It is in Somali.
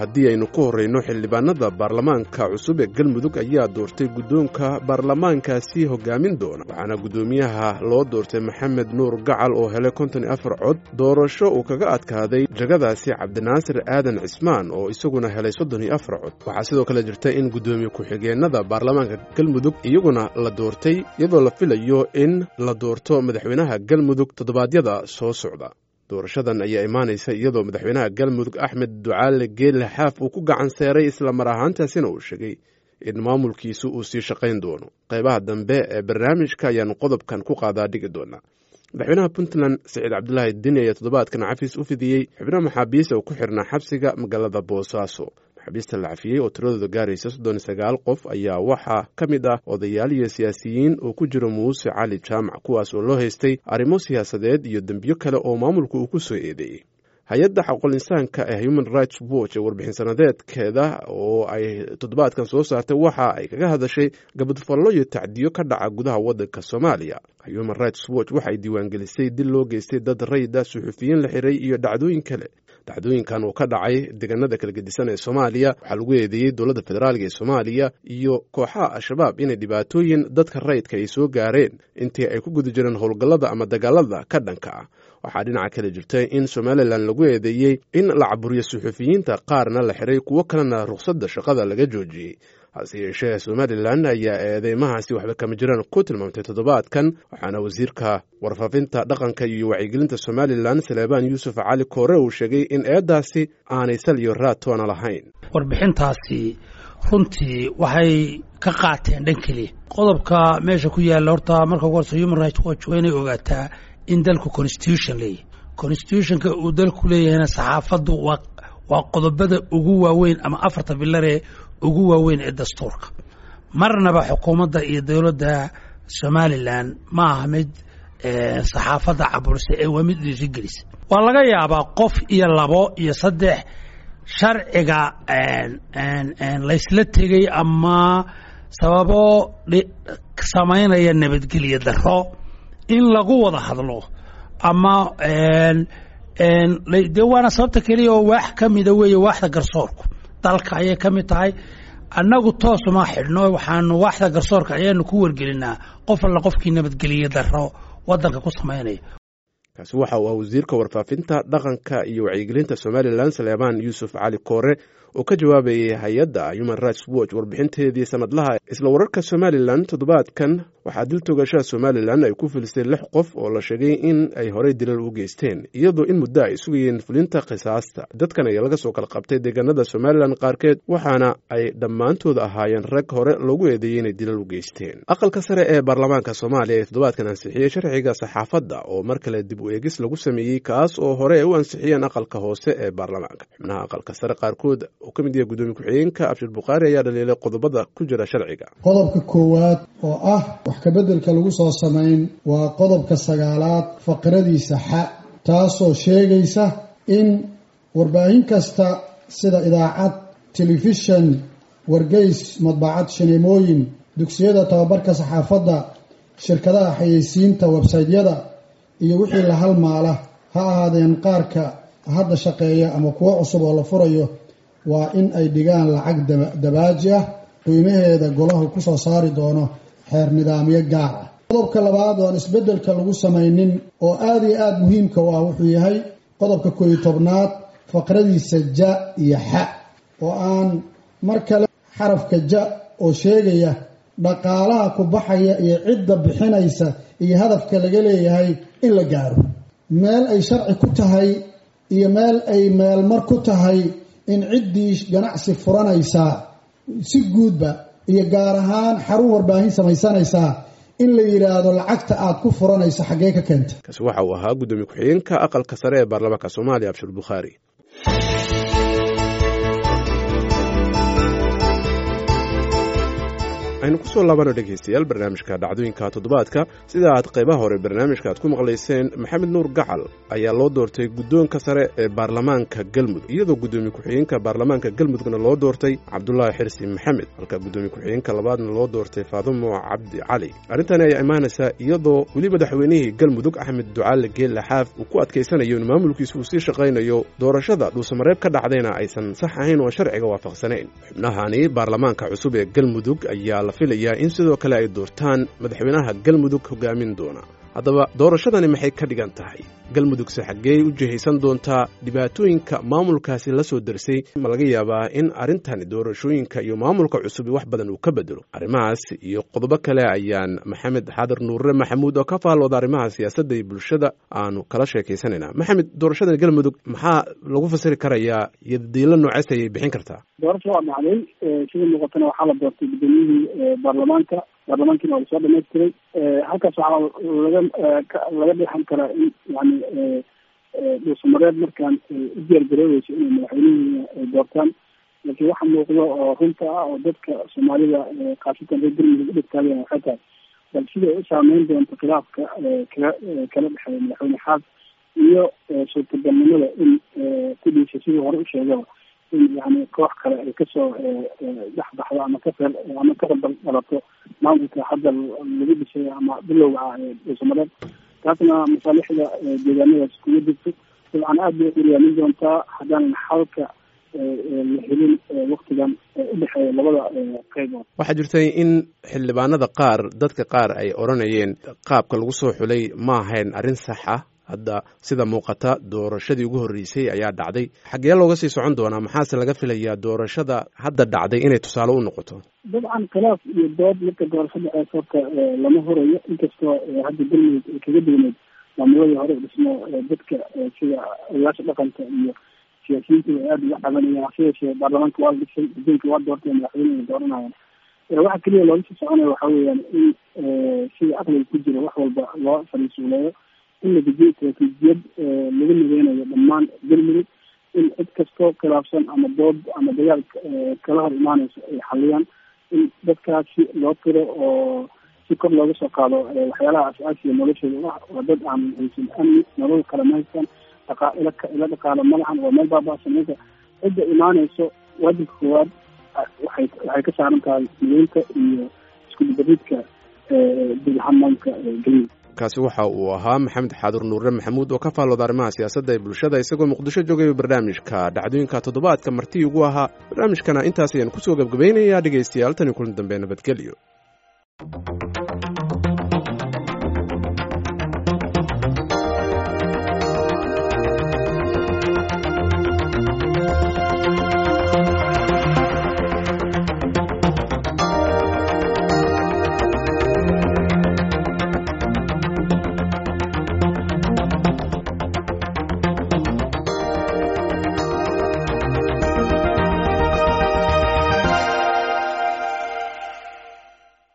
haddii aynu ku horrayno xildhibaanada baarlamaanka cusub ee galmudug ayaa doortay guddoonka baarlamaankaasi hogaamin doona waxaana guddoomiyaha loo doortay maxamed nuur gacal oo helay konton iyo afar cod doorasho uu kaga adkaaday jagadaasi cabdinaasir aadan cismaan oo isaguna helay soddon iyo afar cod waxaa sidoo kale jirta in guddoomiye ku-xigeenada baarlamaanka galmudug iyaguna la doortay iyadoo la filayo in la doorto madaxweynaha galmudug toddobaadyada soo socda doorashadan ayaa imaanaysa iyadoo madaxweynaha galmudug axmed ducaale geelle xaaf uu ku gacan seeray isla mar ahaantaasina uu sheegay in maamulkiisu uu sii shaqayn doono qaybaha dambe ee barnaamijka ayaanu qodobkan ku qaadaa dhigi doonaa madaxweynaha puntland siciid cabdulaahi dini ayaa toddobaadkan cafiis u fidiyey xubno maxaabiista uu ku xirnaa xabsiga magaalada boosaaso maxaabiista la cafiyey oo tiradooda gaaraysa soddon iyo sagaal qof ayaa waxaa ka mid ah odayaal iyo siyaasiyiin oo ku jiro muuse cali jaamac kuwaas oo loo haystay arrimo siyaasadeed iyo dembiyo kale oo maamulku uu ku soo eedeeyey hay-adda xaqul insaanka ee human rights watch ee warbixin sanadeedkeeda oo ay toddobaadkan soo saartay waxa ay kaga hadashay gabadfallo iyo tacdiyo ka dhaca gudaha waddanka soomaaliya human rights watch waxay diiwaangelisay dil loo geystay dad rayida suxufiyiin la xiray iyo dhacdooyin kale dhacdooyinkan uu ka dhacay deegaanada kala gedisan ee soomaaliya waxaa lagu eedeeyey dowladda federaalka ee soomaaliya iyo kooxaha al-shabaab inay dhibaatooyin dadka rayidka ay soo gaareen intii ay ku guda jireen howlgallada ama dagaalada ka dhanka ah waxaa dhinaca kale jirta in somalilan lagu eedeeyey in la caburiyo suxufiyiinta qaarna la xiray kuwo kalena rukhsadda shaqada laga joojiyey hase yeeshee somalilan ayaa eedeymahaasi waxba kama jiraan ku tilmaamtay toddobaadkan waxaana wasiirka warfaafinta dhaqanka iyo wacyigelinta somalilan saleebaan yuusuf cali koore uu sheegay in eeddaasi aanay sal iyo raad toona lahayn warbixintaasi runtii waxay ka qaateen dhan keliya qodobka meesha ku yaalla horta marka ugu horse human rights watch waa inay ogaataa in dalku constitution leeyahy constitutionka uu dalku leeyahayna saxaafaddu waa waa qodobada ugu waaweyn ama afarta bilaree ugu waaweyn ee dastuurka marnaba xukuumadda iyo dowladda somalilan ma aha mid saxaafadda caburisa ee waa mid dhiirigelisa waa laga yaabaa qof iyo labo iyo saddex sharciga laysla tegey ama sababo samaynaya nabadgelyo daro in lagu wada hadlo ama de waana sababta keliya oo waax ka mida weeye waaxda garsoorku dalka ayay ka mid tahay annagu toosuma xidhno waxaanu waaxda garsoorka ayaanu ku wargelinaa qof alla qofkii nabadgeliye daro waddanka ku samaynaya kaasi waxa uu ah wasiirka warfaafinta dhaqanka iyo wacyigelinta somalilan saleebaan yuusuf cali koore oo ka jawaabayay hay-adda human rights watch warbixinteedii sanadlaha isla wararka somalilan toddobaadkan waxaa dil togashaha somalilan ay ku filisay lix qof oo la sheegay in ay horey dilal u geysteen iyadoo in muddo ay sugayeen fulinta khisaasta dadkan ayaa laga soo kala qabtay deegaanada somalilan qaarkeed waxaana ay dhammaantood ahaayeen rag hore loogu eedeeyey inay dilal u geysteen aqalka sare ee baarlamaanka soomaaliya ee toddobaadkan ansixiyey sharciga saxaafadda oo mar kale dib u eegis lagu sameeyey kaas oo hore ay u ansixiyeen aqalka hoose ee baarlamaanka xubnaha aqalka sare qaarkood oo ka mid yahay gudoomiye ku-xigeenka abshir bukhaari ayaa dhaliilay qodobada ku jira sharciga qodobka koowaad oo ah wax kabeddelka lagu soo samayn waa qodobka sagaalaad faqradiisa xa taasoo sheegaysa in warbaahin kasta sida idaacad telefishan wargeys madbacad shineemooyin dugsiyada tababarka saxaafadda shirkadaha xayeysiinta websaytyada iyo wixii la halmaala ha ahaadeen qaarka hadda shaqeeya ama kuwo cusub oo la furayo waa in ay dhigaan lacag dabaaji ah qiimaheeda golahu ku soo saari doono xeer nidaamyo gaar ah qodobka labaad oo aan isbeddelka lagu samaynin oo aada iyo aada muhiimka u ah wuxuu yahay qodobka kooiyo tobnaad faqradiisa ja iyo xa oo aan mar kale xarafka ja oo sheegaya dhaqaalaha ku baxaya iyo cidda bixinaysa iyo hadafka laga leeyahay in la gaaro meel ay sharci ku tahay iyo meel ay meelmar ku tahay in ciddii ganacsi furanaysaa si guudba iyo gaar ahaan xarun warbaahin samaysanaysaa in la yidhaahdo lacagta aad ku furanayso xaggee ka keenta kaasi waxa uu ahaa guddoomiye ku-xigeenka aqalka sare ee baarlamaanka soomaaliya abshir bukhaari aynu kusoo laabano dhegaystayaal barnaamijka dhacdooyinka toddobaadka sida aad qaybaha hore barnaamijka aad ku maqlayseen maxamed nuur gacal ayaa loo doortay guddoonka sare ee baarlamaanka galmudug iyadoo guddoomiye ku-xigeenka baarlamaanka galmudugna loo doortay cabdulaahi xirsi maxamed halka guddoomiye ku-xigeenka labaadna loo doortay faadumo cabdi cali arrintani ayaa imaanaysaa iyadoo weli madaxweynihii galmudug axmed ducaale geelle xaaf uu ku adkaysanayo in maamulkiisa uu sii shaqaynayo doorashada dhuusamareeb ka dhacdayna aysan sax ahayn oo sharciga waafaqsanayn xubnahani baarlamaanka cusub ee galmudug ayaa la filayaa in sidoo kale ay doortaan madaxweynaha galmudug hogaamin doona haddaba doorashadani maxay ka dhigan tahay galmudugse xaggee u jihaysan doontaa dhibaatooyinka maamulkaasi la soo darsay ma laga yaabaa in arrintani doorashooyinka iyo maamulka cusubi wax badan uu ka bedelo arrimahaas iyo qodobo kale ayaan maxamed xaadar nuurre maxamuud oo ka faallooda arrimaha siyaasadda iyo bulshada aanu kala sheekaysanaynaa maxamed doorashada galmudug maxaa lagu fasiri karayaa iyo diilo noocees ayay bixin kartaa doorasha waa dhacday sida muuqatana waxaa la doortay guddoomiyihii baarlamaanka baarlamaankiina waa lasoo dhamaystiray halkaas waxaa laga laga dheexan karaa in yani dhuusamareed markaan u diyaargaroobeyso inay madaxweynihii ay doortaan laakiin waxa muuqda oo runta ah oo dadka soomaalida khaasatan reer galmudug u dhigtaageen waxay tahay bal siday u saameyn doonto khilaafka kala kala dhexeeya madaxweyne xaas iyo suurtagalnimada in kudhiisa sidii hore u sheegaba in yani koox kale ay kasoo dhex baxdo ama ka feel ama ka rabal dhalato maamulka hadda lagu dhisay ama bilowga ah ee dhuusamareed taasna masaalixda deegaanadaas kuma jirto dabcan aad bay uryaamin doontaa haddaanan xalka la helin waktigan udhexeeya labada qaybood waxaa jirtay in xildhibaanada qaar dadka qaar ay odhanayeen qaabka lagu soo xulay ma ahayn arrin sax ah hadda sida muuqata doorashadii ugu horreysay ayaa dhacday xaggee looga sii socon doonaa maxaase laga filayaa doorashada hadda dhacday inay tusaale u noqoto dabcan khilaaf iyo dood marka doorashada ee horta lama horayo inkastoo hadda galmudug ay kaga degneyd maamuladii hore dhismo dadka sida odayaasha dhaqanka iyo siyaasiyiintu ay aada uga cabanayaan hase yeeshee baarlamaanka waa la dhisay guddoonka waa doortay madaxweyne ay dooranayaan waxa keliya looga sii soconaya waxa weeyaan in sida aqliga ku jira wax walba loo fariisuuleeyo in la dejiyo istaraatiijiyad lagu nageynayo dhammaan galmudug in cid kastoo khilaafsan ama dood ama dagaal kala hor imaaneyso ay xaliyaan in dadkaasi loo tiro oo si kor looga soo qaado waxyaalaha as-aasiga noloshooda ah waa dad aan haysan amni nolol kale ma haystaan dhaqa ila ila dhaqaalo ma lahan waa meel baaba-san marka cidda imaaneyso waajibka koowaad waxay waxay ka saaran tahay mideynta iyo isku dibariidka dulhamaanka galmudug kaasi waxa uu ahaa maxamed xaadur nuure maxamuud oo ka faallooda arrimaha siyaasadda ee bulshada isagoo muqdisho joogay barnaamijka dhacdooyinka toddobaadka martii ugu ahaa barnaamijkana intaas ayaan kusoo gebgabaynayaa dhegaystayaal tani kulan dambe nabadgelyo